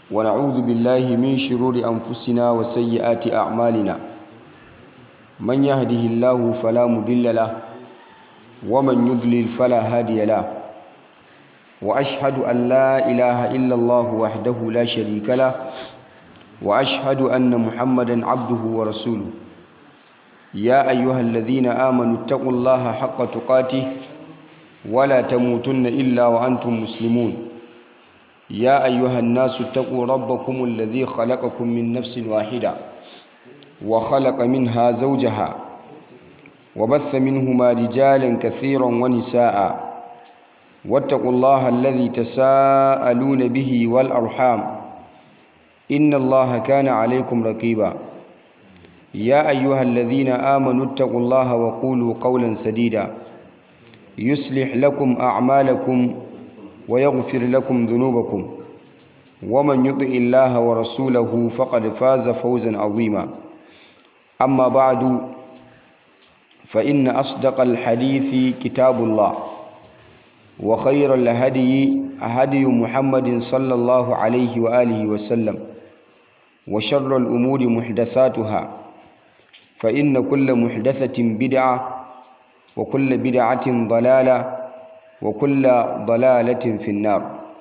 ونعوذ بالله من شرور أنفسنا وسيئات أعمالنا من يهده الله فلا مضل له ومن يضلل فلا هادي له وأشهد أن لا إله إلا الله وحده لا شريك له وأشهد أن محمدا عبده ورسوله يا أيها الذين آمنوا اتقوا الله حق تقاته ولا تموتن إلا وأنتم مسلمون يا أيها الناس اتقوا ربكم الذي خلقكم من نفس واحدة وخلق منها زوجها وبث منهما رجالا كثيرا ونساء واتقوا الله الذي تساءلون به والأرحام إن الله كان عليكم رقيبا يا أيها الذين آمنوا اتقوا الله وقولوا قولا سديدا يصلح لكم أعمالكم ويغفر لكم ذنوبكم ومن يطع الله ورسوله فقد فاز فوزا عظيما أما بعد فإن أصدق الحديث كتاب الله وخير الهدي هدي محمد صلى الله عليه وآله وسلم وشر الأمور محدثاتها فإن كل محدثة بدعة وكل بدعة ضلالة وكل ضلالة في النار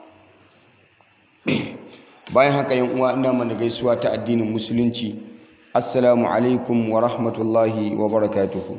bayan haka yan uwa ina mana gaisuwa ta addinin musulunci assalamu alaikum wa rahmatullahi wa barakatuhu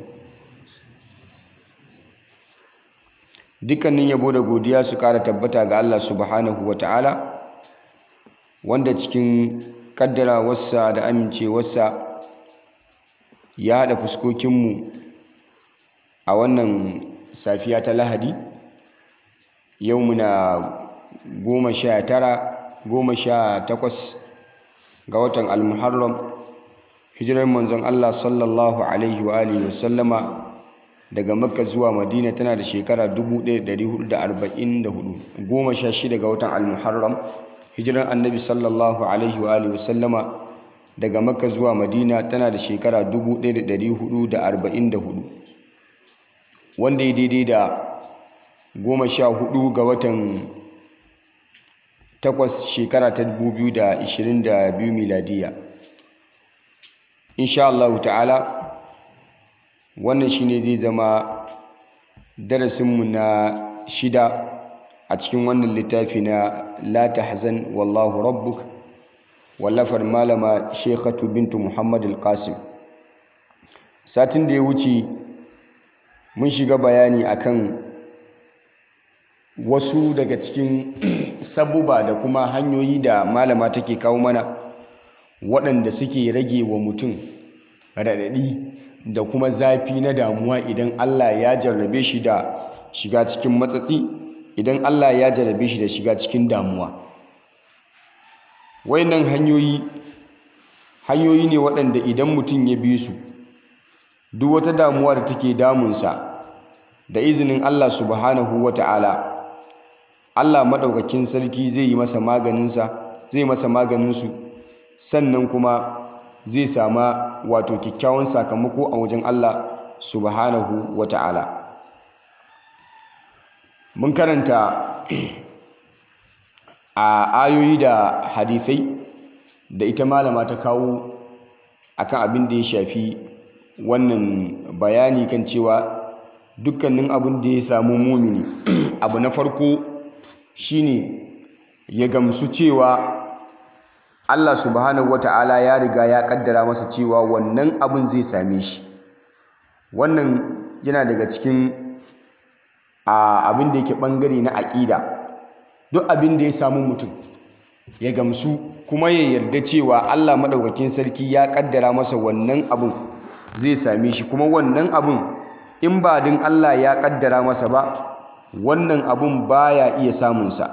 dukkanin yabo da godiya su kara tabbata ga Allah subhanahu wa ta'ala wanda cikin kaddara wasa da amincewarsa ya haɗa fuskokinmu a wannan safiya ta lahadi yau muna goma sha tara goma sha takwas ga watan almuharram hijirar manzon Allah sallallahu alaihi wa alihi wasallama daga makka zuwa madina tana da shekara 1444 goma sha shida ga watan almuharram hijirar annabi sallallahu alaihi wa alihi wasallama daga makka zuwa madina tana da shekara 1444 wanda ya daidai da goma sha hudu ga watan takwas shekara ta 2022 miladiya insha Allah ta'ala wannan shine zai zama darasinmu na shida a cikin wannan littafi na la tahzan wallahu rabbuk wallafar malama shekhatu bintu muhammad al-qasim satin da ya wuce mun shiga bayani akan wasu daga cikin sabuba da kuma hanyoyi da malama take kawo mana waɗanda suke rage wa mutum raɗaɗi da kuma zafi na damuwa idan Allah ya jarrabe shi da shiga cikin matsatsi idan Allah ya jarrabe shi da shiga cikin damuwa wayannan hanyoyi hanyoyi ne waɗanda idan mutum ya bi su duk wata damuwa da take damunsa da izinin Allah subhanahu wa ta'ala Allah maɗaukakin sarki zai yi masa maganinsa zai masa maganinsu sannan kuma zai sama wato kyakkyawan sakamako a wajen Allah subhanahu wa ta'ala mun karanta a ayoyi da hadisai da ita malama ta kawo akan abin da ya shafi wannan bayani kan cewa dukkanin abin da ya samu mumini abu na farko shine ya gamsu cewa Allah subhanahu wata'ala ya riga ya kaddara masa cewa wannan abin zai same shi wannan yana daga cikin abin da yake bangare na aƙida duk abin da ya samu mutum ya gamsu kuma ya yarda cewa Allah maɗaukakin sarki ya kaddara masa wannan abin zai same shi kuma wannan abin in ba din Allah ya kaddara masa ba wannan abun baya iya samunsa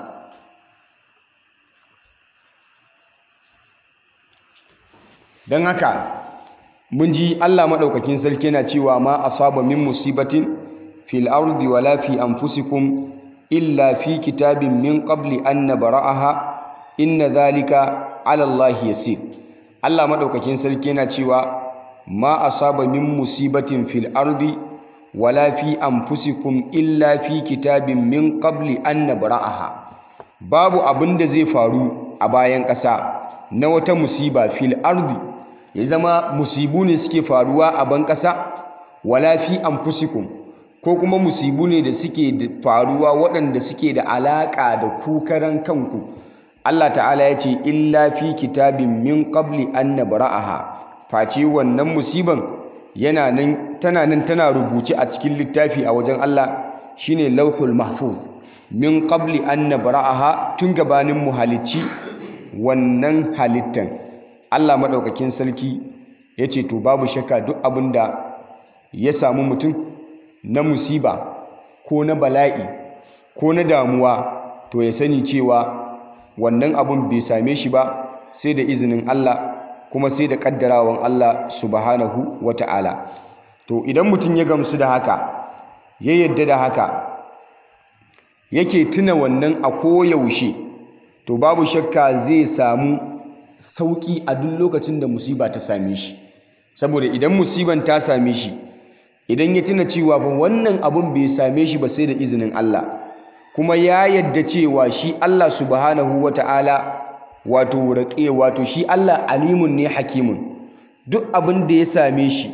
don haka mun ji Allah maɗaukakin sarki yana cewa ma asaba min musibatin fil ardi wala fi anfusikum illa fi kitabin min qabli an nabra'aha inna dhalika ala Allah yasir Allah maɗaukakin sarki yana cewa ma asaba min musibatin fil ardi wala fi anfusikum illa fi kitabin min qabli an nabra'aha babu abin da zai faru a bayan ƙasa na wata musiba fil ardi ya zama musibu ne suke faruwa a ban ƙasa wala fi anfusikum ko kuma musibu ne da suke faruwa waɗanda suke da alaƙa da kukaran kanku Allah ta'ala ya ce illa fi kitabin min qabli an nabra'aha face wannan musiban yana nan tana nan tana rubuce a cikin littafi a wajen Allah shine lauhul mahfuz min qabli an nabra'aha tun gabanin mu halicci wannan halittan Allah madaukakin sarki yace to babu shakka duk abinda ya samu mutum na musiba ko na bala'i ko na damuwa to ya sani cewa wannan abun bai same shi ba sai da izinin Allah kuma sai da kaddarawan Allah subhanahu wata'ala to idan mutum ya gamsu da haka ya yadda da haka yake tuna wannan a koyaushe to babu shakka zai samu sauki a duk lokacin da musiba ta same shi saboda idan musiban ta same shi idan ya tuna cewa ba wannan abun bai same shi ba sai da izinin Allah kuma ya yadda cewa shi Allah subhanahu wata'ala wato raƙe wato shi Allah alimun ne hakimun duk abin da ya same shi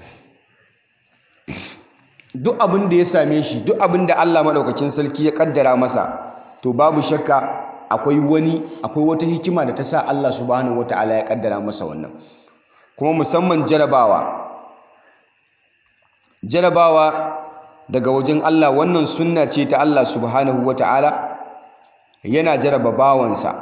duk abin da ya same shi duk abin da Allah maɗaukakin sarki ya ƙaddara masa to babu shakka akwai wani akwai wata hikima da ta sa Allah subhanahu wata'ala ya ƙaddara masa wannan kuma musamman jarabawa jarabawa daga wajen Allah wannan sunna ce ta Allah subhanahu wata'ala yana jaraba bawansa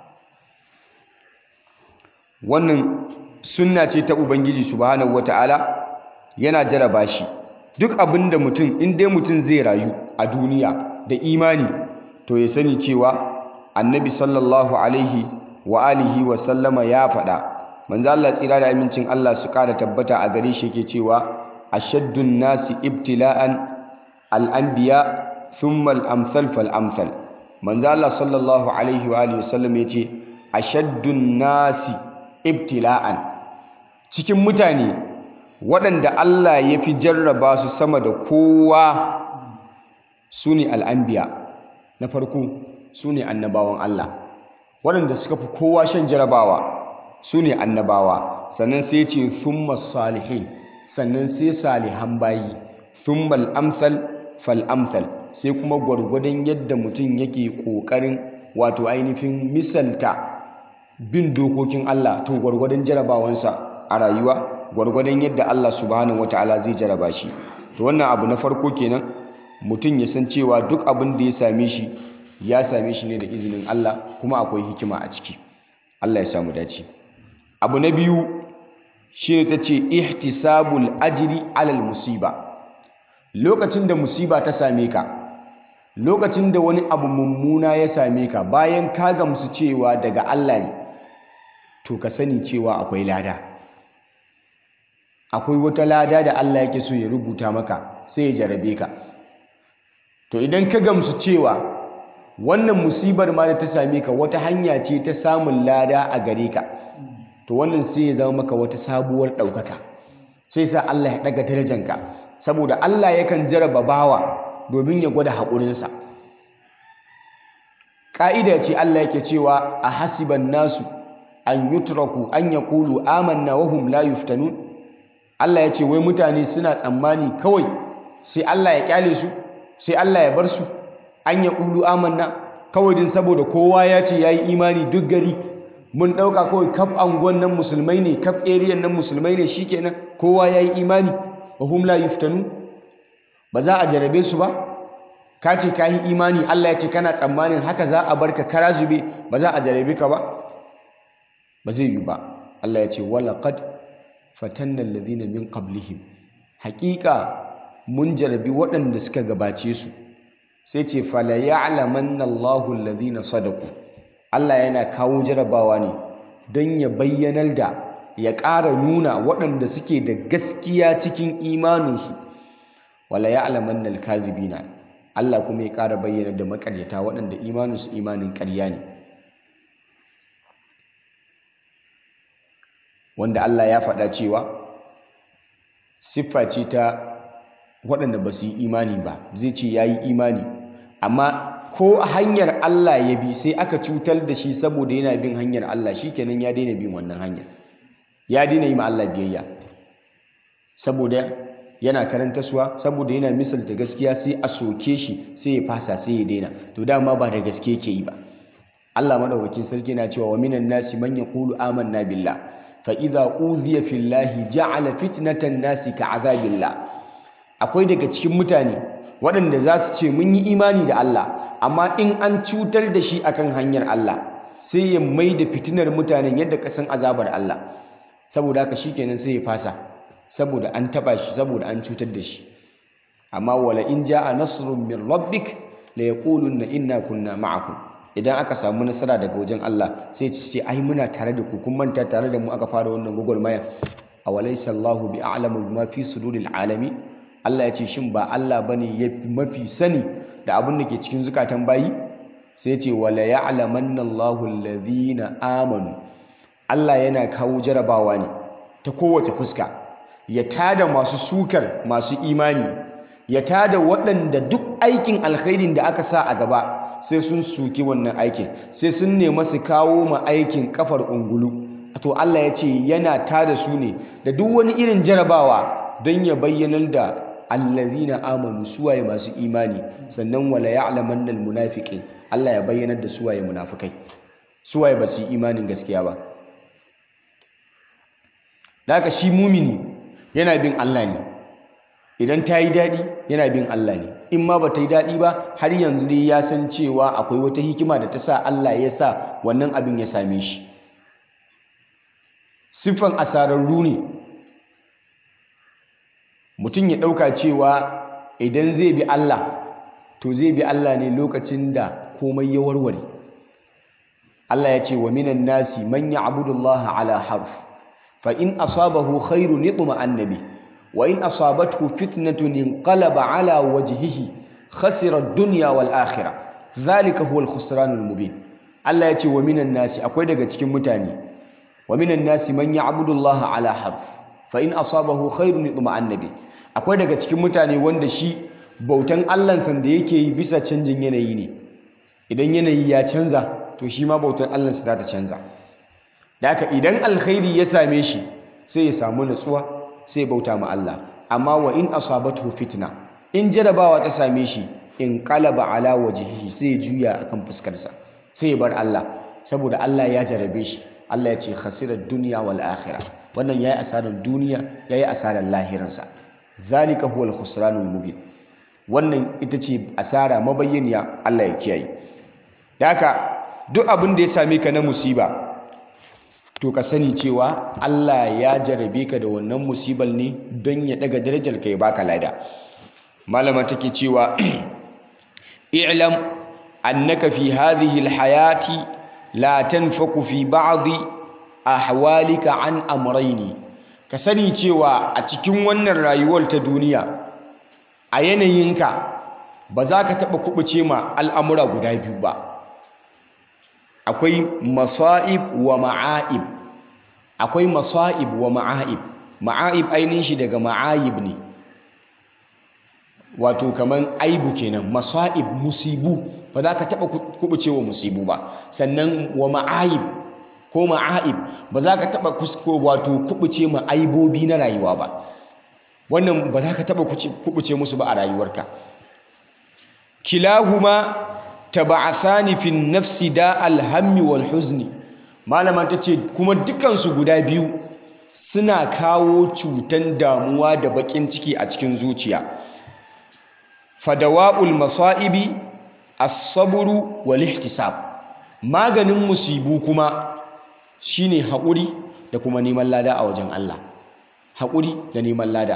wannan sunna ce ta Ubangiji subhanahu wata'ala yana jaraba shi duk abin da mutum in dai mutum zai rayu a duniya da imani to ya sani cewa annabi sallallahu alaihi wa alihi wa sallama ya faɗa manzo Allah tsira da amincin Allah su ƙara tabbata a gare shi yake cewa ashaddun nasi ibtila'an al-anbiya thumma al-amsal fal amsal manzo Allah sallallahu alaihi wa alihi wa sallam yace ashaddun nasi ibtila'an cikin mutane waɗanda Allah ya fi jarraba su sama da kowa su ne al'ambiya na farko su ne annabawan Allah waɗanda suka fi kowa shan jarrabawa su ne annabawa sannan sai ce thumma salihin sannan sai salihan bayi thumma al'amsal fal'amsal sai kuma gwargwadon yadda mutum yake ƙoƙarin wato ainihin misalta bin dokokin Allah to gwargwadon jarabawansa a rayuwa gwargwadon yadda Allah subhanahu wataala zai jaraba shi to wannan abu na farko kenan mutum ya san cewa duk abin da ya same shi ya same shi ne da izinin Allah kuma akwai hikima a ciki Allah ya samu dace abu na biyu shine ta ce ihtisabul ajri alal musiba lokacin da musiba ta same ka lokacin da wani abu mummuna ya same ka bayan ka gamsu cewa daga Allah ne to ka sani cewa akwai lada akwai wata lada da Allah yake so ya rubuta maka sai ya jarabe ka to idan ka gamsu cewa wannan musibar ma da ta same ka wata hanya ce ta samun lada a gare ka to wannan sai ya zama maka wata sabuwar ɗaukaka sai sa Allah ya ɗaga darajanka saboda Allah yakan jaraba bawa domin ya gwada haƙurinsa ƙa'ida ce Allah yake cewa a hasiban nasu an yutraku an yaqulu amanna wa hum la yuftanun Allah ya ce wai mutane suna tsammani kawai sai Allah ya kyale su sai Allah ya bar su an yaqulu amanna kawai din saboda kowa ya ce yayi imani duk gari mun dauka kawai kaf anguwan nan musulmai ne kaf area nan musulmai ne shikenan kowa yayi imani wa hum la yuftanun ba za a jarabe su ba ka ce ka yi imani Allah ya ce kana tsammanin haka za a barka kara zube ba za a jarabe ka ba ba zai yi ba Allah ya ce walaqad fatanna alladhina min qablihim haƙiƙa mun jarabi waɗanda suka gabace su sai ce fala ya'lamanna Allahu alladhina sadaqu Allah yana kawo jarabawa ne don ya bayyanar da ya ƙara nuna waɗanda suke da gaskiya cikin imaninsu wala ya'lamanna al-kazibina Allah kuma ya ƙara bayyana da makaryata waɗanda imaninsu imanin ƙarya ne wanda Allah ya faɗa cewa siffa ce ta waɗanda ba su yi imani ba zai ce ya yi imani amma ko hanyar Allah ya bi sai aka cutar da shi saboda yana bin hanyar Allah shikenan ya daina bin wannan hanyar ya daina yi ma Allah biyayya saboda yana karanta suwa saboda yana misalta gaskiya sai a soke shi sai ya fasa sai ya daina to dama ba da gaske yake yi ba Allah madaukakin sarki na cewa wa minan nasi man yaqulu amanna billah fa idza udhiya fillahi ja'ala fitnatan nasi ka'azabillah akwai daga cikin mutane waɗanda za su ce mun yi imani da Allah amma in an cutar da shi akan hanyar Allah sai ya mai da fitinar mutanen yadda kasan azabar Allah saboda haka shikenan sai ya fasa saboda an taba shi saboda an cutar da shi amma wala in jaa nasrun min rabbik la yaqulunna inna kunna ma'akum idan aka samu nasara daga wajen Allah sai ci ce ai muna tare da ku kun manta tare da mu aka fara wannan gugulmaya awalaysa Allahu bi a'lamu bima fi suduril alamin Allah ya ce shin ba Allah bane ya mafi sani da abin da ke cikin zukatan bayi sai ce wala ya'lamanna Allahu alladhina amanu Allah yana kawo jarabawa ne ta kowace fuska ya tada masu sukar masu imani ya tada waɗanda duk aikin alkhairin da aka sa a gaba sai sun suki wannan aikin sai sun nema su kawo ma aikin kafar ungulu to Allah ya ce yana tada su ne da duk wani irin jarabawa don ya bayyanar da allazina amanu suwaye masu imani sannan wala ya'lamanna almunafiqin Allah ya bayyanar da suwaye munafikai suwaye ba su yi imanin gaskiya ba da haka shi mumini yana bin Allah ne idan ta yi daɗi yana bin Allah ne in ma ba ta yi daɗi ba har yanzu dai ya san cewa akwai wata hikima da ta sa Allah ya sa wannan abin ya same shi siffan asararru ne mutum ya ɗauka cewa idan zai bi Allah to zai bi Allah ne lokacin da komai ya warware Allah ya ce wa minan nasi man ya'budu Allah ala harf fa in asabahu khairun yatma'anna bihi وإن أصابته فتنة انقلب على وجهه خسر الدنيا والآخرة ذلك هو الخسران المبين الله يتي ومن الناس أقول لك تكون متاني ومن الناس من يعبد الله على حرف فإن أصابه خير يطمئن به أقول لك تكون متاني wanda shi bautan Allah san da yake yi bisa canjin yanayi ne idan yanayi ya canza to shi ma bautan Allah sa ta canza da haka idan alkhairi ya same shi sai ya samu natsuwa sai bauta ma Allah amma wa in asabatu fitna in jarabawa ta same shi in qalaba ala wajhihi sai ya juya akan fuskarsa sai ya bar Allah saboda Allah ya jarabe shi Allah ya ce khasirar dunya wal akhirah wannan yayi asarar duniya yayi asarar lahiransa zalika huwal khusranul mubin wannan ita ce asara mabayyaniya Allah ya kiyaye da haka duk abin da ya same ka na musiba to ka sani cewa Allah ya jarabe ka da wannan musibal ne don ya daga darajar ka ya baka lada malama take cewa i'lam annaka fi hadhihi alhayati la tanfaku fi ba'd ahwalika an amrayni ka sani cewa a cikin wannan rayuwar ta duniya a yanayinka ba za ka taɓa kubuce ma al'amura guda biyu ba akwai masa'ib wa ma'aib akwai masa'ib wa ma'aib ma'aib ainihin shi daga ma'ayib ne wato kaman aibu kenan masa'ib musibu ba za ka taɓa kubuce wa musibu ba sannan wa ma'ayib ko ma'aib ba za ka taɓa wato kubuce ma aibobi na rayuwa ba wannan ba za ka taɓa kubuce musu ba a rayuwarka kilahuma taba'athani fi nafsi da alhammi wal huzni malama tace kuma dukansu guda biyu suna kawo cutan damuwa da bakin ciki a cikin zuciya fadawa'ul masaibi as-sabru wal ihtisab maganin musibu kuma shine haƙuri da kuma neman lada a wajen Allah haƙuri da neman lada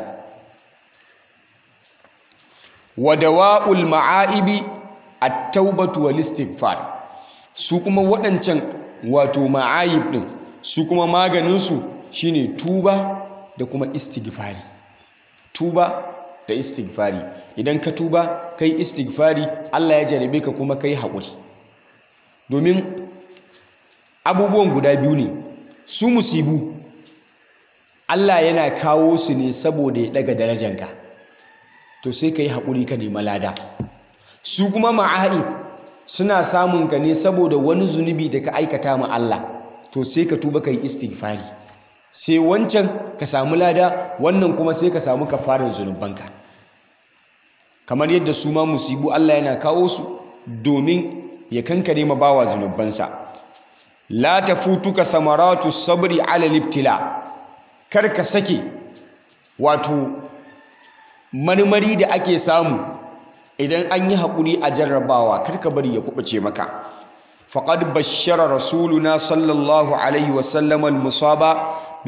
wadawa'ul ma'aibi at-taubatu wal istighfar su kuma waɗancan wato ma'ayib din su kuma maganin su shine tuba da kuma istighfari tuba da istighfari idan ka tuba kai istighfari Allah ya jarabe ka kuma kai haƙuri domin abubuwan guda biyu ne su musibu Allah yana kawo su ne saboda ya daga darajanka to sai ka yi haƙuri ka nema lada su kuma ma'aib suna samun ka ne saboda wani zunubi da ka aikata ma Allah to sai ka tuba ka yi istighfari sai wancan ka samu lada wannan kuma sai ka samu kafarin zunubanka kamar yadda su ma musibu Allah yana kawo su domin ya kankare ma bawa zunubansa la tafutuka samaratu sabri ala libtila kar ka sake wato marmari da ake samu idan an yi haƙuri a jarrabawa kar ka bari ya kuɓace maka faqad bashara rasuluna sallallahu alaihi wasallam al-musaba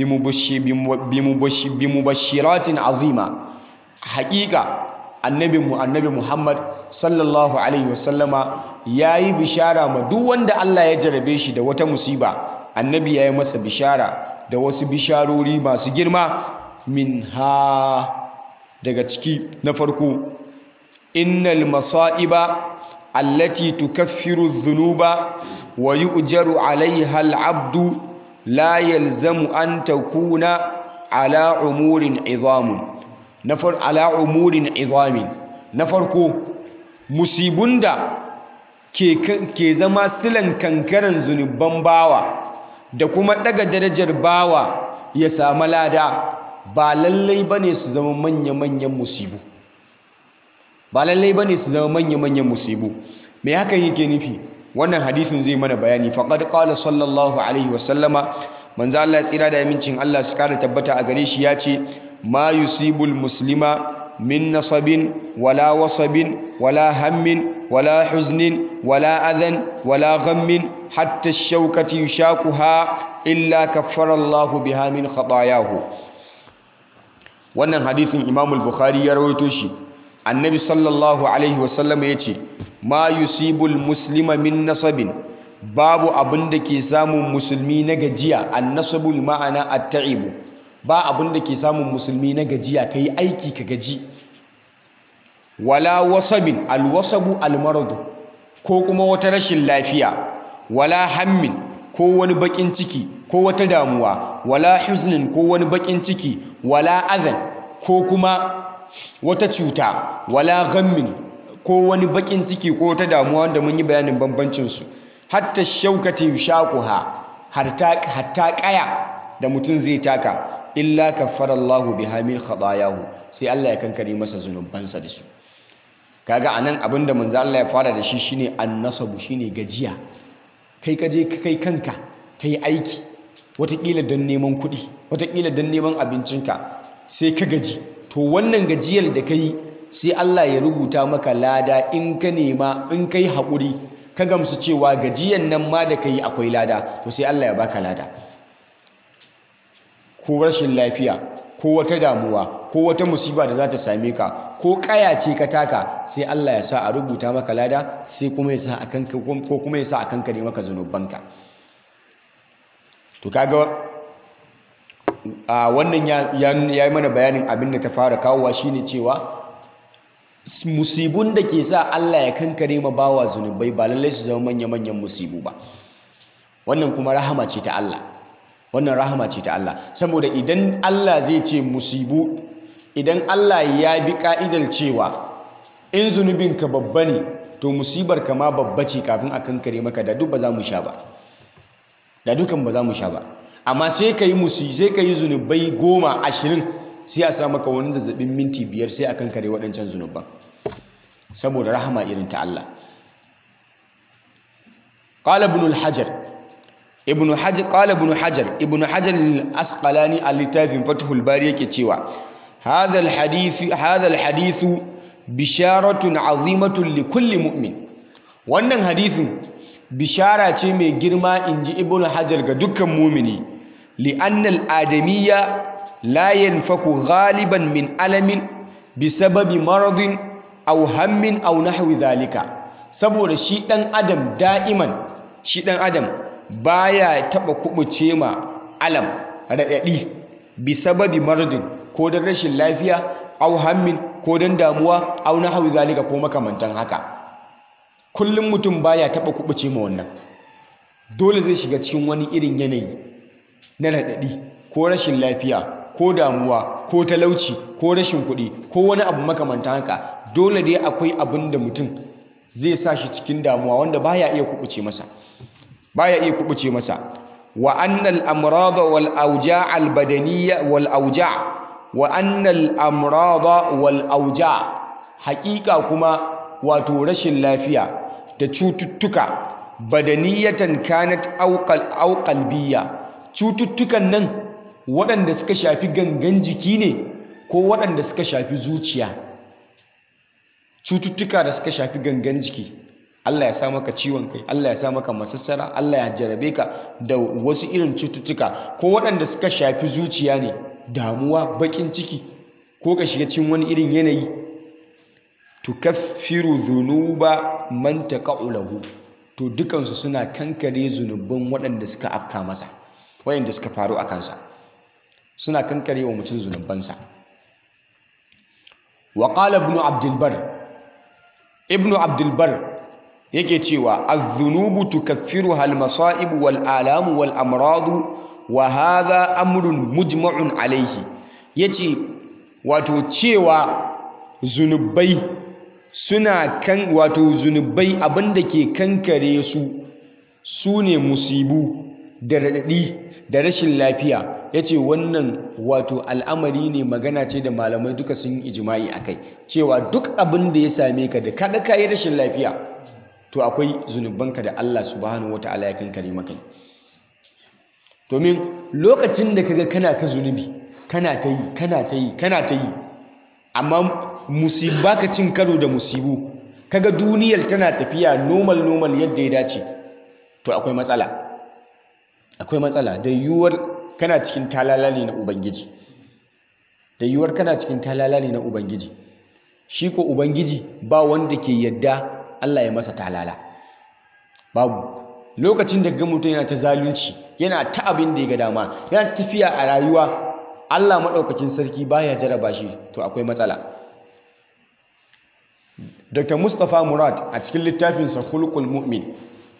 bimubashiratin azima haƙiƙa annabinmu annabi muhammad sallallahu alaihi wasallama ya yi bishara ma duk wanda allah ya jarabe shi da wata musiba annabi ya yi masa bishara da wasu bisharori masu girma min ha daga ciki na farko innal masa'iba allati tukaffiru dhunuba wa yu'jaru 'alayha al-'abdu la yalzamu an takuna ala umurin izamun nafar ala umurin izamin na farko musibun da ke, ke zama silan kankaran zunuban bawa da kuma daga darajar bawa ya samu lada ba lallai bane su zama manya-manyan musibu ba lallai bane su zama manya-manyan musibu me hakan yake nufi wannan hadisin zai mana bayani faqad qala sallallahu alaihi wasallama manzo Allah tsira da amincin Allah su kara tabbata a gare shi ya ce ma yusibul muslima min nasabin wala wasabin wala hammin wala huznin wala adhan wala ghammin hatta shaukati yushakuha illa kaffara Allahu biha min khatayahu wannan hadisin Imam al-Bukhari ya rawaito shi annabi sallallahu alaihi wasallam ya ce ma yusibul muslima min nasabin babu abin da ke samun musulmi na gajiya annasabul ma'ana at-ta'ibu ba abin da ke samun musulmi na gajiya kai aiki ka gaji wala wasabin alwasabu almaradu ko kuma wata rashin lafiya wala hammin ko wani bakin ciki ko wata damuwa wala huznin ko wani bakin ciki wala adhan ko kuma wata cuta wala ghammin ko wani bakin ciki ko wata damuwa wanda mun yi bayanin bambancin su hatta shaukati yushaquha hatta hatta kaya da mutum zai taka illa kaffara Allahu biha min khatayahu sai Allah ya kankare masa zunubansa da su kaga anan abinda manzo Allah ya fara da shi shine annasabu shine gajiya kai ka je kai kanka kai aiki watakila don neman kuɗi watakila don neman abincinka sai ka gaji to wannan gajiyar da kai sai Allah ya rubuta maka lada in ka nema in kai haƙuri ka gamsu cewa gajiyan nan ma da kai akwai lada to sai Allah ya baka lada ko rashin lafiya ko wata damuwa ko wata musiba da za ta same ka ko kaya ce ka taka sai Allah ya sa a rubuta maka lada sai kuma ya sa a kanka ko kuma ya sa a kanka ne maka zunubanka to kaga a wannan ya yi mana bayanin abin da ta fara kawowa shine cewa musibun da ke sa Allah ya kankare ma bawa zunubai ba lallai su zama manya-manyan musibu ba wannan kuma rahama ce ta Allah wannan rahama ce ta Allah saboda idan Allah zai ce musibu idan Allah ya bi ka'idar cewa in zunubinka babba ne to musibar ka ma babba ce kafin a kankare maka da duk ba za mu sha ba da dukan ba za mu sha ba amma sai ka yi musi sai ka yi zunubai goma ashirin sai a sa maka wani zazzabin minti biyar sai a kankare waɗancan zunuban saboda rahama irin ta Allah قال ابن الحجر ابن حجر قال ابن حجر ابن حجر الأسقلاني اللتاف فتح الباري yake cewa هذا الحديث هذا الحديث بشارة عظيمة لكل مؤمن wannan hadisin bishara ce mai girma inji ibnu hajar ga dukkan mumini li'annal adamiyya la yanfaku ghaliban min alamin bisababi maradin aw hammin aw nahwi dhalika saboda shi dan adam da'iman shi dan adam baya taba kubuce ma alam radadi bisababi maradin ko dan rashin lafiya aw hammin ko dan damuwa aw nahwi dhalika ko makamantan haka kullum mutum baya taba kubuce ma wannan dole zai shiga cikin wani irin yanayi na raɗaɗi ko rashin lafiya ko damuwa ko talauci ko rashin kuɗi ko wani abu makamanta haka dole dai akwai abin da mutum zai sa shi cikin damuwa wanda baya iya kubuce masa baya iya kubuce masa wa annal amrada wal awja' al badaniyya wal awja' wa annal amrada wal awja' haƙiƙa kuma wato rashin lafiya da cututtuka badaniyatan kanat aw qalbiyya cututtukan nan waɗanda suka shafi gangan jiki ne ko waɗanda suka shafi zuciya cututtuka da suka shafi gangan jiki Allah ya sa maka ciwon kai Allah ya sa maka masassara Allah ya jarabe ka da wasu irin cututtuka ko waɗanda suka shafi zuciya ne damuwa baƙin ciki ko ka shiga cikin wani irin yanayi tukaffiru dhunuba man taqa'u lahu to dukansu suna kankare zunubban waɗanda suka afka masa waɗanda suka faru a kansa suna kankare wa mutum zunubansa wa qala ibn abdul bar ibn abdul bar yake cewa az-dhunubu tukaffiruha al-masa'ib wal alam wal amrad wa hadha amrun mujma'un alayhi yace wato cewa zunubai suna kan wato zunubai abinda ke kankare su su ne musibu da raɗaɗi da rashin lafiya ya ce wannan wato al'amari ne magana ce da malamai duka sun yi ijima'i a kai cewa duk abin da ya same ka da kada ka yi rashin lafiya to akwai zunubanka da Allah subhanahu wata'ala ya kankare maka domin lokacin da kaga kana ta zunubi kana ta yi kana ta yi kana ta yi amma musibu baka cin karo da musibu kaga duniyar tana tafiya normal normal yadda ya dace to akwai matsala akwai matsala da yiwuwar kana cikin talala ne na ubangiji da yiwuwar kana cikin talala ne na ubangiji shi ko ubangiji ba wanda ke yadda Allah ya masa talala babu lokacin da ga mutum yana ta zalunci yana ta abin da ya ga dama yana tafiya a rayuwa Allah maɗaukakin sarki baya jaraba shi to akwai matsala Dr. Mustapha Murad a cikin littafinsa Khulqul Mu'min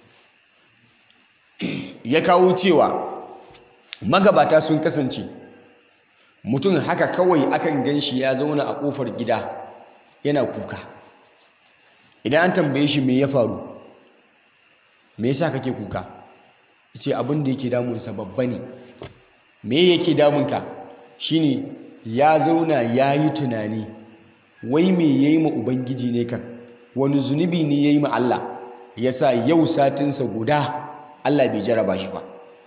ya kawo cewa magabata sun kasance mutum haka kawai akan ganshi ya zauna a kofar gida yana kuka idan an tambaye shi me ya faru me yasa kake kuka yace abin da yake damunsa babba ne me yake damunka shine ya zauna ya yi tunani wai me yayi ma ubangiji ne kan wani zunubi ne yayi ma Allah yasa yau satinsa guda Allah bai jaraba shi ba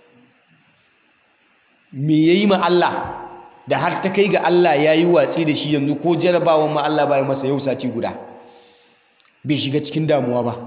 me yayi ma Allah da har ta kai ga Allah ya yi watsi da shi yanzu ko jarabawan ma Allah bai masa yau sati guda bai shiga cikin damuwa ba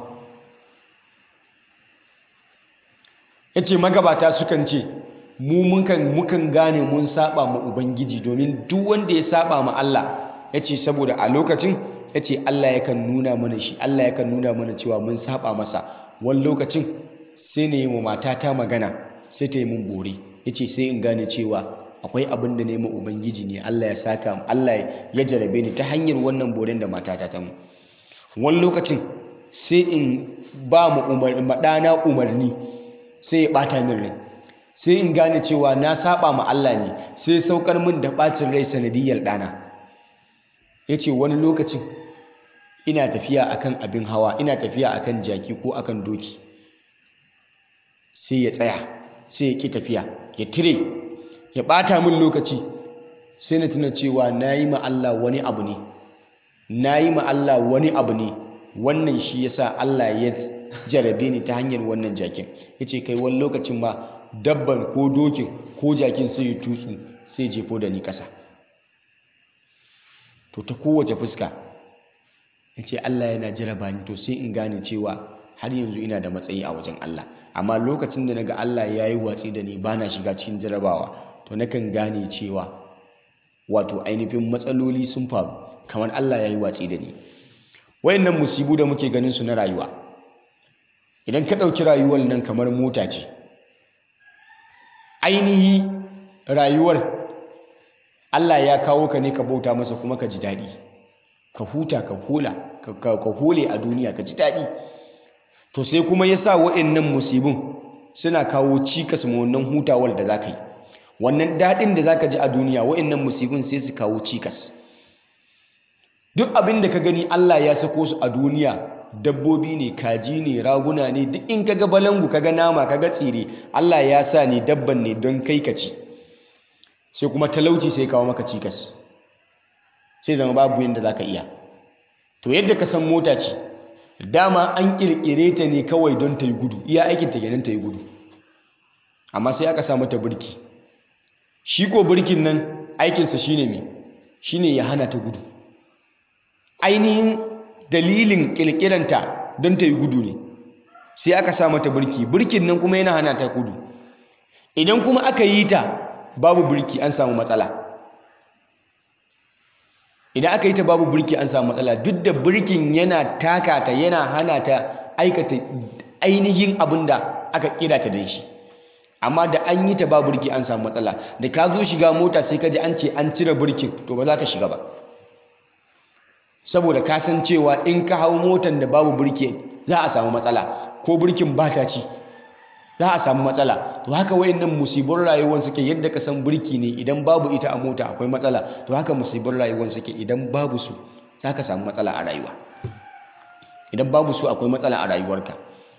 yace magabata sukan ce mu mukan mukan gane mun saba ma ubangiji domin duk wanda ya saba ma Allah yace saboda a lokacin yace Allah yakan nuna mana shi Allah yakan nuna mana cewa mun saba masa wani lokacin sai na yi wa matata magana sai ta yi mun bore yace sai in gane cewa akwai abin da nema ubangiji ne Allah ya saka Allah ya jarabe ni ta hanyar wannan boren da matata ta mu wani lokacin sai in ba mu maɗana umarni sai ya ɓata min rai sai in gane cewa na saba ma Allah ne sai saukar min da ɓacin rai sanadiyar ɗana ya ce wani lokacin ina tafiya akan abin hawa ina tafiya akan jaki ko akan doki sai ya tsaya sai ya ƙi tafiya ya tire ya ɓata min lokaci sai na tuna cewa na yi ma Allah wani abu ne na yi ma Allah wani abu ne wannan shi yasa Allah ya jarabe ni ta hanyar wannan jakin ya ce kai wani lokacin ma dabban ko dokin ko jakin sai ya tutsu sai jefo da ni ƙasa to ta kowace fuska ya ce Allah yana jaraba ni to sai in gane cewa har yanzu ina da matsayi a wajen Allah amma lokacin da naga Allah ya yi watsi da ni ba na shiga cikin jarabawa to nakan gane cewa wato ainihin matsaloli sun faru kamar Allah ya yi watsi da ni wayannan musibu da muke ganin su na rayuwa idan ka ɗauki rayuwar nan kamar mota ce ainihi rayuwar Allah ya kawo ka ne ka bauta masa kuma ka ji daɗi ka huta ka hula ka hole a duniya ka ji daɗi to sai kuma ya sa waɗannan musibin suna kawo cikas ma wannan hutawar da za ka yi wannan daɗin da za ka ji a duniya waɗannan musibin sai su kawo cikas duk abin da ka gani Allah ya sako su a duniya dabbobi ne kaji ne raguna ne duk in kaga balangu kaga nama kaga tsire Allah ya sa ne dabban ne don kai ka ci sai kuma talauci sai kawo maka cikas sai zama babu yadda za ka iya to yadda ka san mota ce dama an kirkire ta ne kawai don ta yi gudu iya aikin ta kenan ta yi gudu amma sai aka sa mata birki shi ko birkin nan aikinsa shine me shine ya hana ta gudu ainihin dalilin kirkiranta don ta yi gudu ne sai aka sa mata birki birkin nan kuma yana hana ta gudu idan kuma aka yi ta babu birki an samu matsala idan aka yi ta babu birki an samu matsala duk da birkin yana taka ta yana hana ta aikata ainihin abin da aka kira ta don shi amma da an yi ta babu birki an samu matsala da ka zo shiga mota sai ka ji an ce an cire birkin to ba za ka shiga ba saboda ka san cewa in ka hau motan da babu birki za a samu matsala ko birkin ba ta ci za a samu matsala to haka wayannan musibin rayuwar suke yadda ka san birki ne idan babu ita a mota akwai matsala to haka musibin rayuwar suke idan babu su za ka samu matsala a rayuwa idan babu su akwai matsala a rayuwarka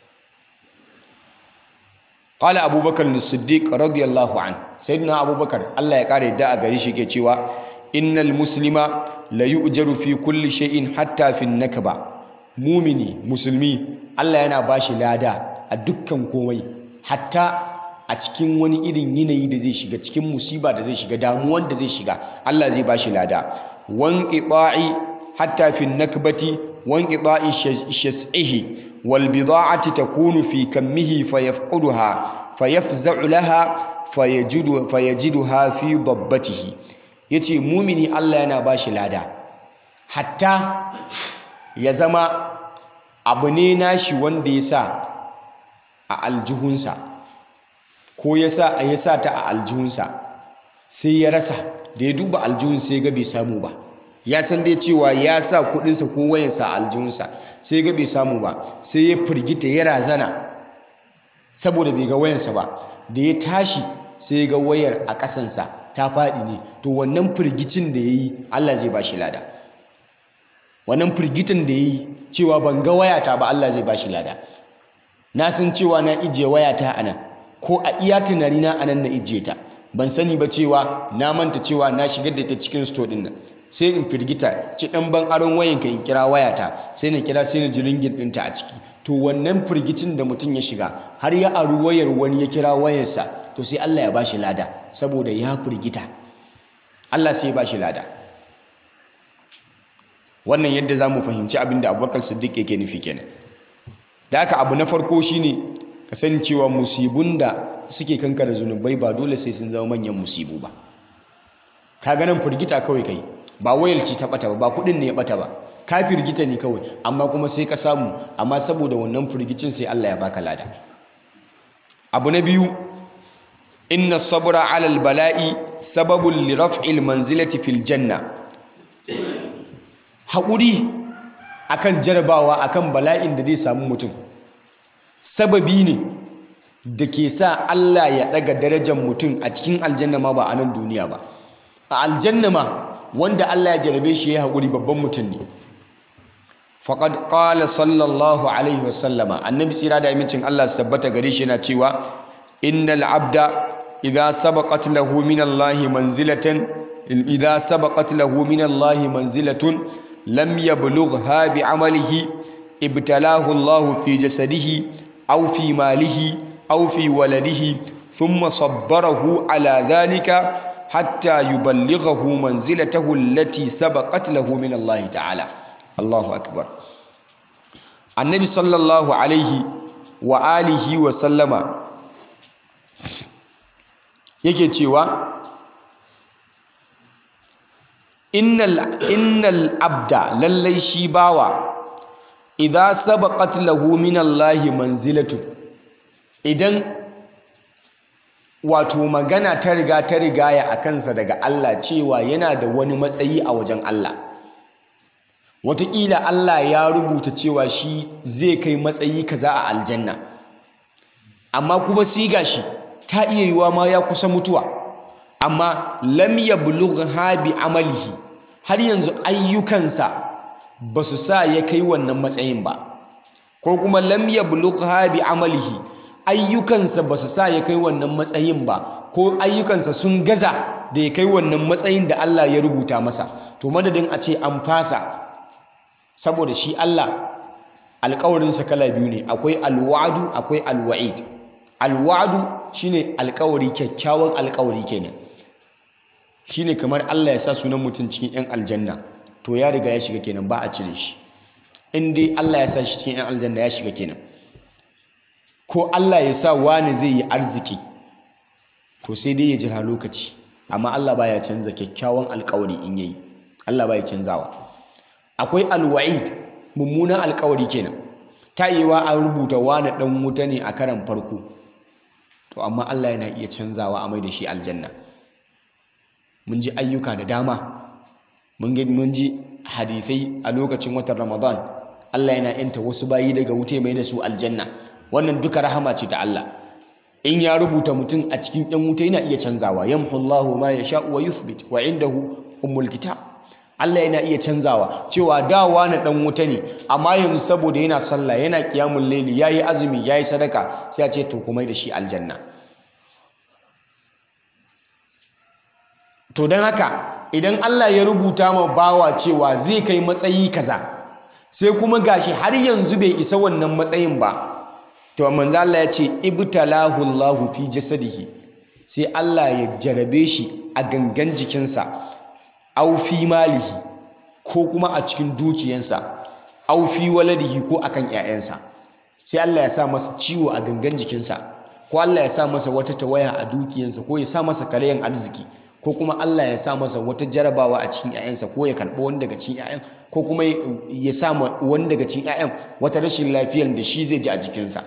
qala abubakar as-siddiq radiyallahu an sayyidina abubakar Allah ya kare da a gari shi ke cewa innal muslima la yu'jaru fi kulli shay'in hatta fi nakba mumini musulmi Allah yana bashi lada a dukkan komai hatta a cikin wani irin yanayi da zai shiga cikin musiba da zai shiga damuwan da zai shiga Allah zai bashi lada wan qita'i hatta fi nakbati wan qita'i shas'ihi wal bida'ati takunu fi kammihi fayafquduha fayafza'u laha fayajidu fayajiduha fi dabbatihi yace mumini Allah yana bashi lada hatta ya zama abu ne nashi wanda ya sa a aljihunsa ko ya sa a ya sa ta a aljihunsa sai ya rasa da ya duba aljihun sai ga bai samu ba ya san dai cewa ya sa kudinsa ko wayansa a aljihunsa sai ga bai samu ba sai ya firgita ya razana saboda bai ga wayansa ba da ya tashi sai ga wayar a ƙasansa ta faɗi ne to wannan firgicin da ya yi Allah zai ba shi lada wannan firgitin da ya yi cewa ban ga wayata ba Allah zai ba shi lada na san cewa na ijiye wayata a nan ko a iya tunani na anan na ijiye ta ban sani ba cewa na manta cewa na shigar da ta cikin store din nan sai in firgita ci dan ban aron wayan ka in kira wayata sai na kira sai na ji ringin ɗinta a ciki to wannan firgicin da mutum ya shiga har ya aru wayar wani ya kira wayarsa to sai Allah ya bashi lada saboda ya firgita Allah sai ya bashi lada wannan yadda za mu fahimci abin da abubakar siddiq yake nufi kenan da haka abu na farko shine ka sani cewa musibun da suke kankara zunubai ba dole sai sun zama manyan musibu ba ka ganin firgita kawai kai ba wayalci ta bata ba ba kudin ne ya bata ba ka firgita ne kawai amma kuma sai ka samu amma saboda wannan firgicin sai Allah ya baka lada abu na biyu inna sabra ala bala'i sababun li raf'il manzilati fil janna haƙuri akan jarabawa akan bala'in da zai samu mutum sababi ne da ke sa Allah ya ɗaga darajar mutum a cikin aljanna ma ba a nan duniya ba a aljanna ma wanda Allah ya jarabe shi ya haƙuri babban mutum ne faqad qala sallallahu alaihi wasallama annabi tsira da amincin Allah su tabbata gare shi yana cewa innal abda idza sabaqat lahu min Allah manzilatan idza sabaqat lahu min Allah manzilatun lam yablugha bi amalihi ibtalahu Allah fi jasadihi aw fi malihi aw fi waladihi thumma sabbarahu ala dhalika hatta yuballighahu manzilatahu allati sabaqat lahu min Allah ta'ala Allahu akbar Annabi sallallahu alaihi wa alihi wa sallama yake cewa innal innal abda lallai shi bawa idza sabaqat lahu min Allah manzilatu idan wato magana ta riga ta rigaya a kansa daga Allah cewa yana da wani matsayi a wajen Allah wataƙila Allah ya rubuta cewa shi zai kai matsayi kaza a aljanna amma kuma siga shi ta iya yiwa ma ya kusa mutuwa amma lam yablugha bi amalihi har yanzu ayyukansa ba su sa ya kai wannan matsayin ba ko kuma lam yablugha bi amalihi ayyukansa ba su sa ya kai wannan matsayin ba ko ayyukansa sun gaza da ya kai wannan matsayin da Allah ya rubuta masa to madadin a ce an fasa saboda shi Allah alƙawarinsa kala biyu ne akwai alwa'du akwai alwa'id alwa'du shine alƙawari kyakkyawan alƙawari kenan shine kamar Allah ya sa sunan mutum cikin 'yan aljanna to ya riga ya shiga kenan ba a cire shi in dai Allah ya sa shi cikin 'yan aljanna ya shiga kenan ko Allah ya sa wani zai yi arziki to sai dai ya jira lokaci amma Allah baya canza kyakkyawan alƙawari in yayi Allah baya canzawa akwai alwa'id mummunan alƙawari kenan ta yiwa an rubuta wani dan wuta ne a karan farko to amma Allah yana iya canzawa a mai da shi aljanna mun ji ayyuka da dama mun ji hadisai a lokacin watan ramadan Allah yana yanta wasu bayi daga wuta mai da su aljanna wannan duka rahama ce ta Allah in ya rubuta mutum a cikin ɗan wuta yana iya canzawa yamhullahu ma yasha wa yuthbit wa indahu ummul kitab Allah yana iya canzawa cewa dawa na ɗan wuta ne amma yanzu saboda yana sallah yana qiyamul layli yayi azumi yayi sadaka sai a ce to kuma da shi aljanna to don haka idan Allah ya rubuta ma bawa cewa zai kai matsayi kaza sai kuma gashi har yanzu bai isa wannan matsayin ba to manzo Allah ya ce ibtalahu Allahu fi jasadihi sai Allah ya jarabe shi a gangan jikinsa aw fi malihi ko kuma a cikin dukiyansa aw fi waladihi ko akan ƴaƴansa sai Allah ya sa masa ciwo a gangan jikinsa ko Allah ya sa masa wata tawaya a dukiyansa ko ya sa masa karayan arziki ko kuma Allah ya sa masa wata jarabawa a cikin 'ya'yansa ko ya karɓi wani daga cikin 'ya'yan ko kuma ya sa wani daga cikin 'ya'yan wata rashin lafiyar da shi zai ji a jikinsa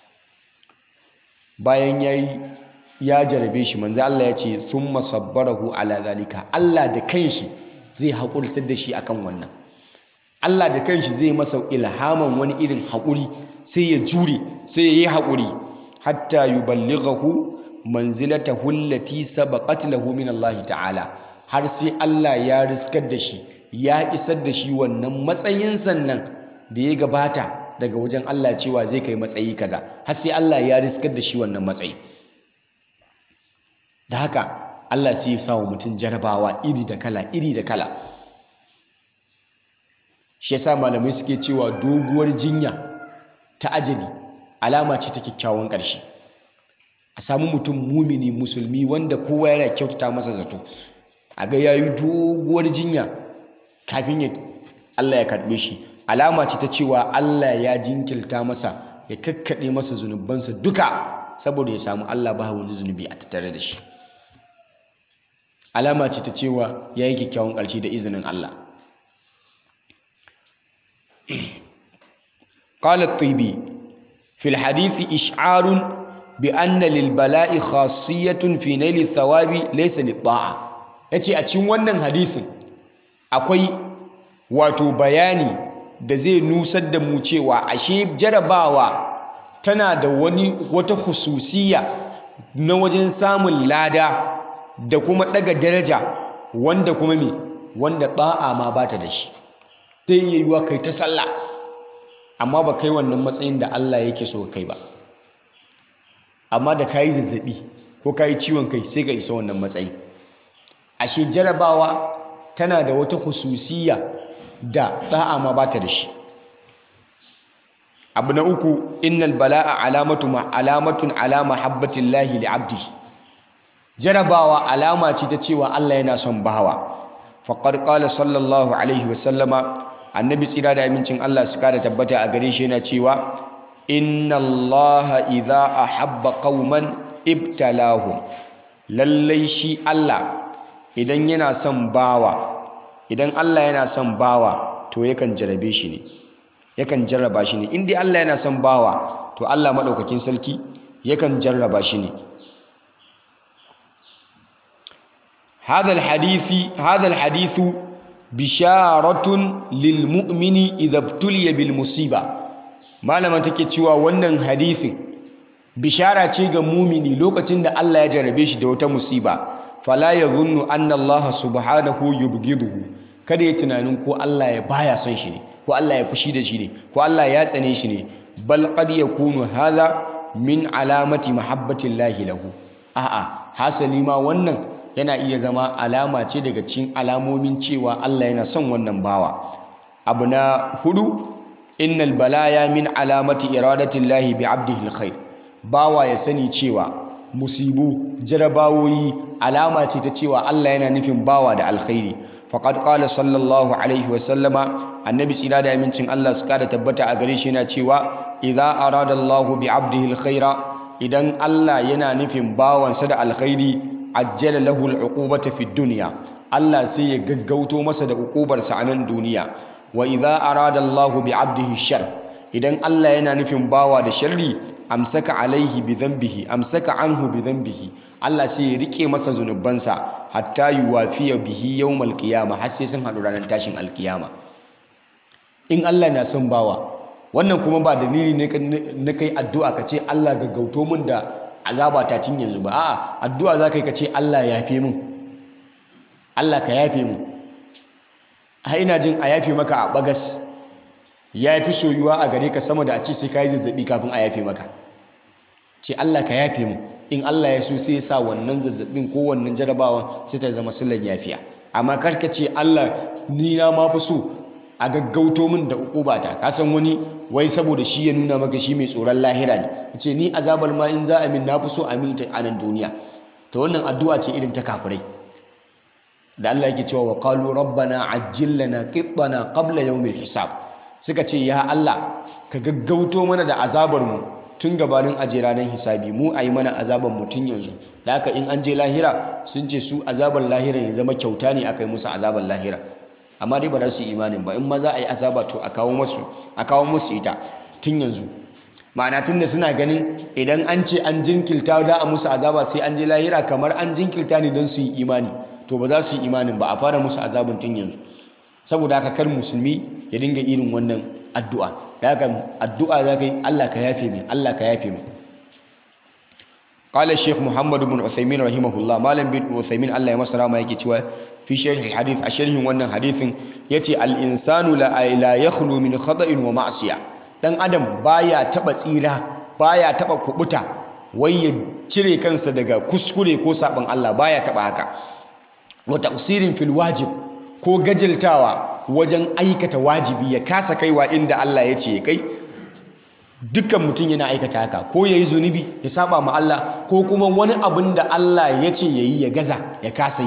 bayan ya yi ya jarabe shi manzo Allah ya ce thumma sabbarahu ala zalika Allah da kanshi zai haƙurtar da shi akan wannan Allah da kanshi zai masa ilhaman wani irin haƙuri sai ya jure sai ya yi haƙuri hatta yuballighahu manzilatahu allati sabaqat lahu min Allah ta'ala har sai Allah ya riskar da shi ya isar da shi wannan matsayin sannan da ya gabata daga wajen Allah cewa zai kai matsayi kaza har sai Allah ya riskar da shi wannan matsayi da haka Allah sai ya sa wa mutum jarabawa iri da kala iri da kala shi yasa malamai suke cewa doguwar jinya ta ajali alama ce ta kyakkyawan ƙarshe a samu mutum mumini musulmi wanda kowa yana kyautata masa zato a ga yayi doguwar jinya kafin ya Allah ya karbe shi alama ce ta cewa Allah ya jinkilta masa ya kakkaɗe masa zunubansa duka saboda ya samu Allah ba wani zunubi a tattare da shi alama ce ta cewa ya yi kyakkyawan ƙarshe da izinin Allah قال الطيبي في الحديث إشعار بأن للبلاء خاصية في نيل الثواب ليس للطاعة yace a cikin wannan hadisin akwai wato bayani da zai nusar da mu cewa ashe jarabawa tana da wani wata hususiya na wajen samun lada da kuma daga daraja wanda kuma me wanda ba'a ma bata da shi zai iya yiwa kai ta sallah amma ba kai wannan matsayin da Allah yake so kai ba amma da kayi zazzabi ko kayi ciwon kai sai ka isa wannan matsayi ashe jarabawa tana da wata hususiya da da'a ma bata da shi abu na uku innal bala'a alamatu ma alamatun ala mahabbatillahi li abdi jarabawa alama ce ta cewa Allah yana son bawa faqad qala sallallahu alaihi wa sallama annabi tsira da amincin Allah su kada tabbata a gare shi yana cewa inna allaha idza ahabba qauman ibtalahum lallai shi Allah idan yana son bawa idan Allah yana son bawa to yakan jarabe shi ne yakan jarraba shi ne in dai Allah yana son bawa to Allah madaukakin sarki yakan jarraba shi ne هذا الحديث هذا الحديث بشارة للمؤمن إذا ابتلي بالمصيبة malama take cewa wannan hadisin bishara ce ga mumini lokacin da Allah ya jarabe shi da wata musiba fala yadhunnu anna Allah subhanahu yubghiduhu kada ya tunanin ko Allah ya baya son shi ne ko Allah ya fushi da shi ne ko Allah ya tsane shi ne bal qad yakunu hadha min alamati mahabbatillahi lahu a'a hasali ma wannan yana iya zama alama ce daga cikin alamomin cewa Allah yana son wannan bawa abu na hudu innal balaya min alamati iradatillahi bi abdihi alkhair bawa ya sani cewa musibu jarabawoyi alama ce ta cewa Allah yana nufin bawa da alkhairi faqad qala sallallahu alaihi wa sallama annabi tsira da amincin Allah su kada tabbata a gare shi yana cewa idza arada Allahu bi abdihi alkhaira idan Allah yana nufin bawansa da alkhairi ajjala lahu al'uqubata fi dunya Allah sai ya gaggauto masa da uqubarsa a nan duniya wa idza arada Allahu bi 'abdihi shar idan Allah yana nufin bawa da sharri amsaka alaihi bi dhanbihi amsaka anhu bi dhanbihi Allah sai ya rike masa zunubansa hatta yuwafiya bihi yawmal qiyamah har sai sun hadu ranar tashin alkiyama in Allah na son bawa wannan kuma ba dalili ne na kai addu'a ka ce Allah gaggauto min da azaba ta tun yanzu ba a'a addu'a za ka yi ka ce Allah ya yafe min Allah ka yafe min a ina jin a yafe maka a bagas ya fi soyuwa a gare ka sama da a ce sai ka yi zazzabi kafin a yafe maka ce Allah ka yafe min in Allah ya so sai ya sa wannan zazzabin ko wannan jarabawan sai ta zama sillan yafiya amma kar ka ce Allah ni na ma fi so a gaggauto min da ukubata ka san wani wai saboda shi ya nuna maka shi mai tsoron lahira ne ce ni azabar ma in za a min na fi so a min ta anan duniya to wannan addu'a ce irin ta kafirai da Allah yake cewa wa qalu rabbana ajjil lana qittana qabla yawmil hisab suka ce ya Allah ka gaggauto mana da azabar mu tun gabanin aje ranar hisabi mu ayi mana azabar mu tun yanzu da haka in an je lahira sun ce su azabar lahira ya zama kyauta ne aka yi musu azabar lahira amma dai ba za su yi imanin ba in ma za a yi azaba to a kawo musu a kawo musu ita tun yanzu ma'ana tun da suna ganin idan an ce an jinkirta da a musu azaba sai an je lahira kamar an jinkirta ne don su yi imani to ba za su yi imanin ba a fara musu azabin tun yanzu saboda haka kar musulmi ya dinga irin wannan addu'a da haka addu'a za ka yi Allah ka yafe min Allah ka yafe min قال الشيخ محمد بن عثيمين رحمه الله مالم بن عثيمين الله يمسر ما yake cewa fi sharhi hadith a sharhin wannan hadithin yace al insanu la la yakhlu min khata'in wa ma'siya dan adam baya taba tsira baya taba kubuta wai ya cire kansa daga kuskure ko sabon Allah baya taba haka wa taqsirin fil wajib ko gajiltawa wajen aikata wajibi ya kasa kaiwa inda Allah ya ce kai dukkan mutum yana aikata haka ko yayi zunubi ya saba ma Allah ko kuma wani abin da Allah ya ce yayi ya gaza ya kasa yi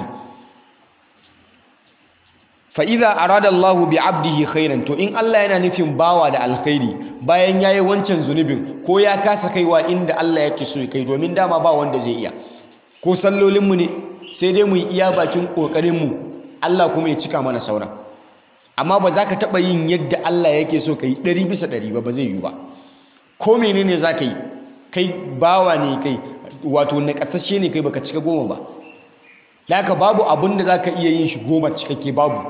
fa'iza arada Allah bi abdihi khairan to in Allah yana nufin bawa da alkhairi bayan yayi wancan zunubin ko ya kasa kaiwa inda Allah yake so ya kai domin dama ba wanda zai iya ko sallolinmu ne sai dai mu yi iya bakin ƙoƙarinmu Allah kuma ya cika mana sauran amma ba za ka taɓa yin yadda Allah yake so ka yi ɗari bisa ɗari ba ba zai yi ba ko menene za ka yi kai bawa ne kai wato na ƙasashe ne kai baka cika goma ba da haka babu abin da za ka iya yin shi goma cikakke babu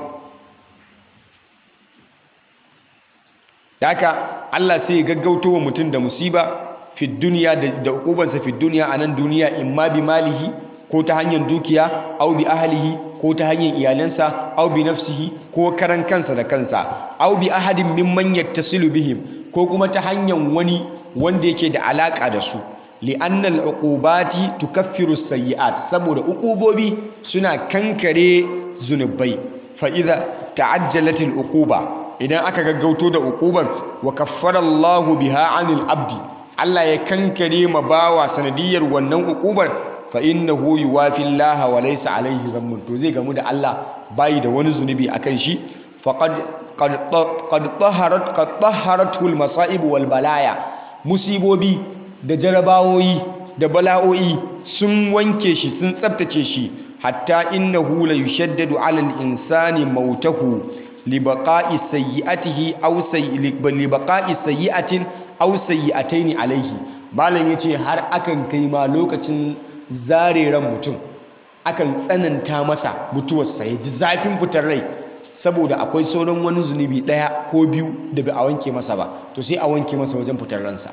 da haka Allah sai ya gaggauto wa mutum da musiba fi duniya da ukubansa fi duniya a nan duniya in ma bi malihi ko ta hanyar dukiya au bi ahlihi ko ta hanyar iyalansa au bi nafsihi ko karan kansa da kansa au bi ahadin mimman yattasilu bihim ko kuma ta hanyar wani wanda yake da alaka da su li'anna al'uqubati tukaffiru sayyi'at saboda uqubobi suna kankare zunubai fa idza ta'ajjalat al'uquba idan aka gaggauto da uquban wa kaffara Allahu biha 'anil abdi Allah ya kankare ma bawa sanadiyar wannan uqubar fa innahu yuwafi Allah wa laysa alayhi dhanbun to zai gamu da Allah bai da wani zunubi akan shi faqad qad qad taharat qad taharatu al-masa'ib wal balaya musibobi da jarabawoyi da bala'o'i sun wanke shi sun tsabtace shi hatta innahu la yushaddadu 'ala al-insani mautahu li baqa'i sayyi'atihi aw li baqa'i sayyi'atin aw sayyi'ataini alayhi malam yace har akan kai ma lokacin zare ran mutum akan tsananta masa mutuwarsa ya ji zafin fitar rai saboda akwai sauran wani zunubi ɗaya ko biyu da bai a wanke masa ba to sai a wanke masa wajen fitar ransa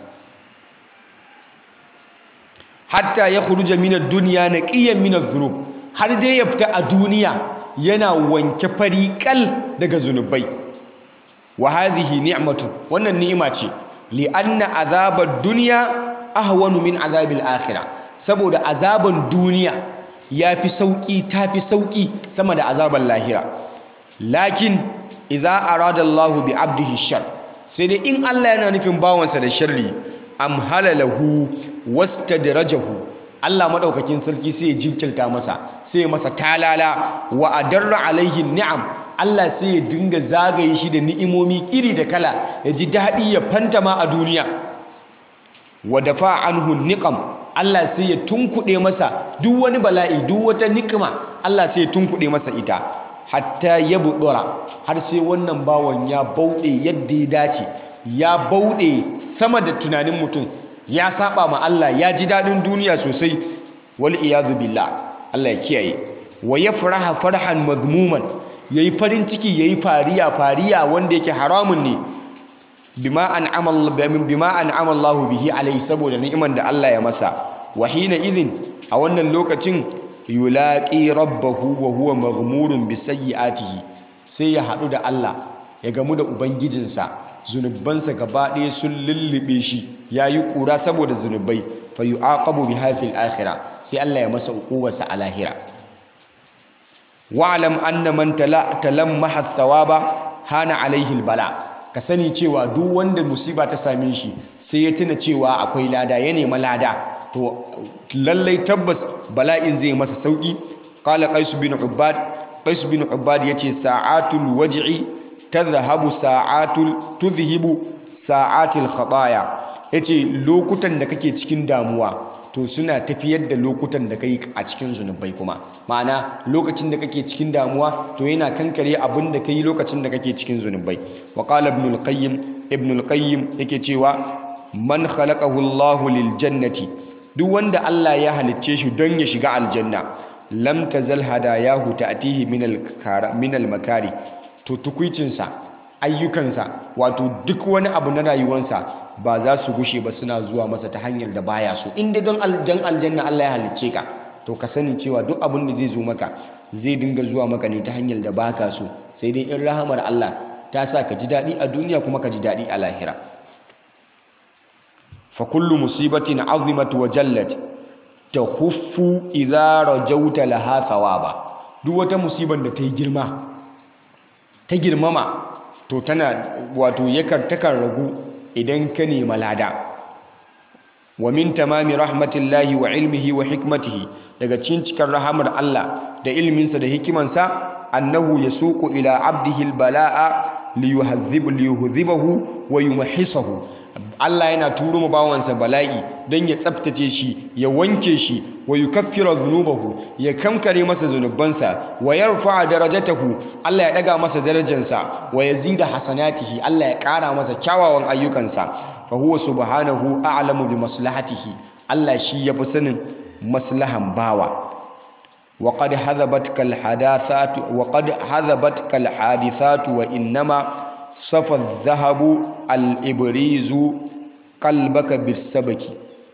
hatta ya khuruja min ad-dunya naqiyan min adh-dhunub har dai ya fita a duniya yana wanke fari kal daga zunubai wa hadhihi ni'matu wannan ni'ima ce li anna azabad dunya ahwanu min azabil akhirah saboda azaban duniya yafi sauki tafi sauki sama da azaban lahira lakin idza arada Allahu bi abdihi shar sai dai in Allah yana nufin bawansa da sharri amhala lahu wastadrajahu Allah madaukakin sarki sai ya jinkirta masa sai ya masa talala wa adarra alaihi ni'am Allah sai ya dinga zagaye shi da ni'imomi iri da kala ya ji daɗi ya fantama a duniya wa dafa anhu niqam Allah sai ya tunkuɗe masa duk wani bala'i duk wata nikima Allah sai ya tunkuɗe masa ita hatta ya buɗura har sai wannan bawan ya bauɗe yadda ya dace ya bauɗe sama da tunanin mutum ya saba ma Allah ya ji daɗin duniya sosai wal iyadu billah Allah ya kiyaye wa yafraha farhan madmuman yayi farin ciki yayi fariya fariya wanda yake haramun ne bima an'ama bima an'ama Allah bihi alaihi saboda ni'iman da Allah ya masa wa hina idhin a wannan lokacin yulaqi rabbahu wa huwa maghmurun bi sayyi'atihi sai ya hadu da Allah ya gamu da ubangijinsa zunubansa gaba ɗaya sun lullube shi yayi kura saboda zunubai fa yu'aqabu biha fil akhirah sai Allah ya masa uqubarsa a lahira wa'lam anna man talammaha thawaba hana alaihi bala ka sani cewa duk wanda musiba ta same shi sai ya tuna cewa akwai lada ya nema lada to lallai tabbas bala'in zai masa sauki qala qais bin ubad qais bin ubad yace sa'atul waj'i tadhhabu sa'atul tudhhibu sa'atil khataya yace lokutan da kake cikin damuwa to suna tafiyar da lokutan da kai a cikin zunubai kuma ma'ana lokacin da kake cikin damuwa to yana kankare abin da kai lokacin da kake cikin zunubai wa qala ibn al-qayyim ibn al-qayyim yake cewa man khalaqahu Allah lil jannati duk wanda Allah ya halicce shi don ya shiga aljanna lam tazal hadayahu ta'tihi min al min al-makari to tukuicinsa ayyukansa wato duk wani abu na rayuwarsa ba za su gushe ba suna zuwa masa ta hanyar da baya so inda don aljanna Allah ya halicce ka to ka sani cewa duk abin da zai zo maka zai dinga zuwa maka ne ta hanyar da baka so sai dai in rahamar Allah ta sa ka ji daɗi a duniya kuma ka ji daɗi a lahira fa kullu musibatin azimat wa jallat tahuffu idza rajauta laha thawaba duk wata musibar da ta yi girma ta girmama to tana wato yakan takan ragu idan ka nema lada wa min tamami rahmatillahi wa ilmihi wa hikmatihi daga cikin cikar rahamar Allah da ilminsa da hikimansa annahu yasuqu ila abdihi albala'a liyuhadhib liyuhadhibahu wa yumahhisahu Allah yana turo mu bawansa bala'i don ya tsaftace shi ya wanke shi wa yukaffira dhunubahu ya kankare masa zunubansa wa yarfa'a darajatahu Allah ya daga masa darajarsa wa yazida hasanatihi Allah ya kara masa kyawawan ayyukansa fa huwa subhanahu a'lamu bi maslahatihi Allah shi yafi sanin maslahan bawa wa qad hadhabatka alhadathatu wa qad hadhabatka alhadithatu wa innama safa adh-dhahabu al-ibrizu qalbaka bis-sabaki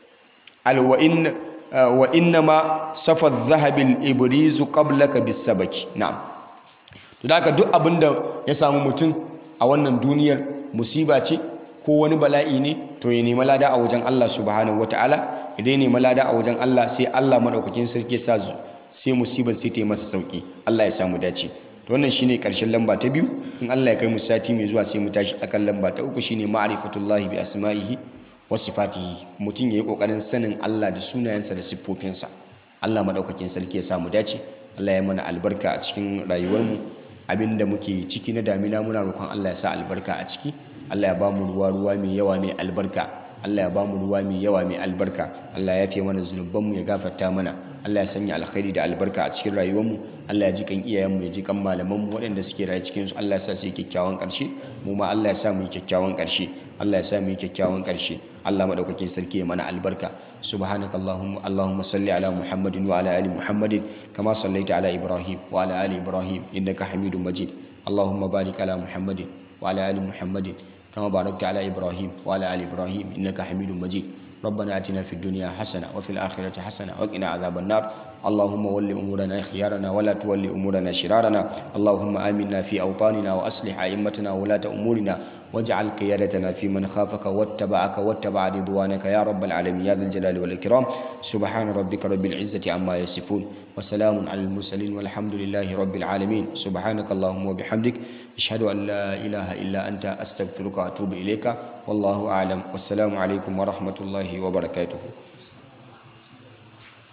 al wa in wa innama safa adh-dhahabi al-ibrizu qablaka bis-sabaki na'am to haka duk abinda ya samu mutum a wannan duniyar musiba ce ko wani bala'i ne to ya nemi lada a wajen Allah subhanahu wataala idan ya nemi lada a wajen Allah sai Allah madaukakin sarki ya sa sai musibar sai ta yi masa sauki Allah ya samu dace to wannan shine karshen lamba ta biyu in Allah ya kai mu sati mai zuwa sai mu tashi akan lamba ta uku shine ma'rifatullahi bi asma'ihi wa sifatihi mutum yayi kokarin sanin Allah da sunayensa da siffofinsa Allah madaukakin sarki ya samu dace Allah ya mana albarka a cikin rayuwarmu abinda muke ciki na damina muna roƙon Allah ya sa albarka a ciki Allah ya ba mu ruwa ruwa mai yawa mai albarka Allah ya ba mu ruwa mai yawa mai albarka Allah ya fiye mana zunubanmu ya gafarta mana Allah ya sanya alkhairi da albarka a cikin rayuwarmu Allah ya ji kan iyayenmu ya ji kan malamanmu waɗanda suke raye cikin su Allah ya sa su yi kyakkyawan ƙarshe mu ma Allah ya sa mu yi kyakkyawan ƙarshe Allah ya sa mu yi kyakkyawan ƙarshe Allah madaukakin sarki ya mana albarka subhanaka allahumma allahumma salli ala muhammadin wa ala ali muhammadin kama sallaita ala ibrahim wa ala ali ibrahim innaka hamidum majid allahumma barik ala muhammadin wa ala ali muhammadin كما باركت على إبراهيم وعلى آل إبراهيم إنك حميد مجيد ربنا آتنا في الدنيا حسنة وفي الآخرة حسنة وقنا عذاب النار اللهم ول أمورنا خيارنا ولا تول أمورنا شرارنا اللهم آمنا في أوطاننا وأصلح أئمتنا وولاة أمورنا واجعل قيادتنا في من خافك واتبعك واتبع رضوانك يا رب العالمين يا ذا الجلال والإكرام سبحان ربك رب العزة عما يصفون وسلام على المرسلين والحمد لله رب العالمين سبحانك اللهم وبحمدك أشهد أن لا إله إلا أنت أستغفرك وأتوب إليك والله أعلم والسلام عليكم ورحمة الله وبركاته